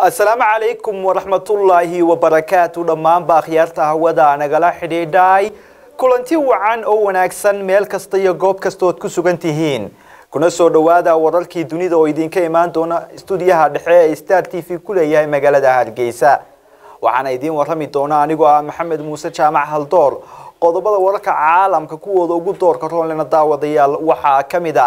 asalaamu calaykum waraxmatullaahi wabarakaatu dhammaanba akhyaarta hawada nagala xidhiidhay kulanti wacan oo wanaagsan meel kasta iyo goob kasta ood ku sugan tihiin kuna soo dhowaada wararkii dunida oo idinka imaan doona stuudiyaha dhexe ee star t v ku leeyahay magaalada hargeysa waxaana idiin warrami doona anigoo ah maxamed muuse jaamac haldoor qodobada wararka caalamka kuwooda ugu doorka roonlena daawadayaal waxaa ka mid a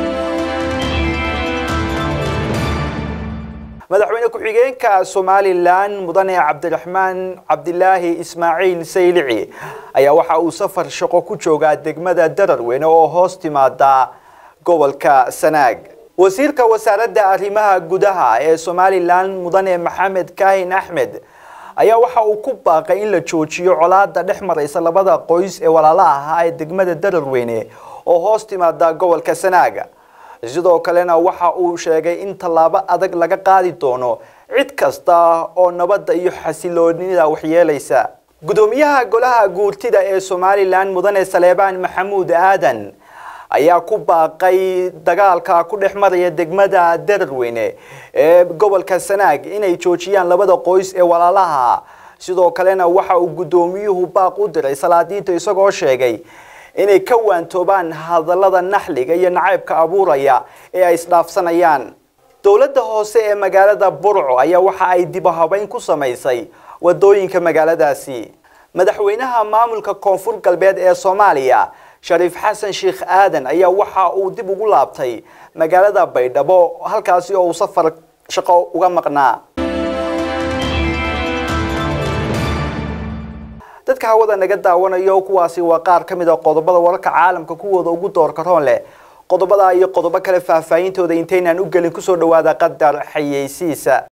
madaxweyne ku-xigeenka somalilan mudane cabdiraxmaan cabdilaahi ismaaciil saylici ayaa waxa uu safar shaqo ku joogaa degmada dararweyne oo hoos timaada gobolka sanaag wasiirka wasaaradda arrimaha gudaha ee somalilan mudane maxamed kaahin axmed ayaa waxa uu ku baaqay in la joojiyo colaada dhex maraysa labada qoys ee walaalaha ahaa ee degmada dararweyne oo hoos timaada gobolka sanaaga sidoo kalena waxa uu sheegay in tallaabo adag laga qaadi doono cid kasta oo nabadda iyo xasiloonida waxyeelaysa gudoomiyaha golaha guurtida ee somalilan mudane saleebaan maxamuud aadan ayaa ku baaqay dagaalka ku dhex maraya degmada dararweyne ee gobolka sanaag inay joojiyaan labada qoys ee walaalaha sidoo kalena waxa uu gudoomiyuhu baaq u diray salaadiinta isagoo sheegay inay ka waantoobaan hadallada naxliga iyo nacaybka abuuraya ee ay isdhaafsanayaan dowladda hoose ee magaalada burco ayaa waxa ay dibahabeyn ku samaysay wadooyinka magaaladaasi madaxweynaha maamulka koonfur galbeed ee soomaaliya shariif xasan sheekh aadan ayaa waxa uu dib ugu laabtay magaalada baydhabo halkaasi oo uu safar shaqo uga maqnaa dadka hawada naga daawanayo kuwaasi waa qaar ka mid a qodobada wararka caalamka kuwooda ugu doorka roon leh qodobada iyo qodobo kale faahfaahintooda intaynaan u gelin kusoo dhawaada qadar xayeysiisa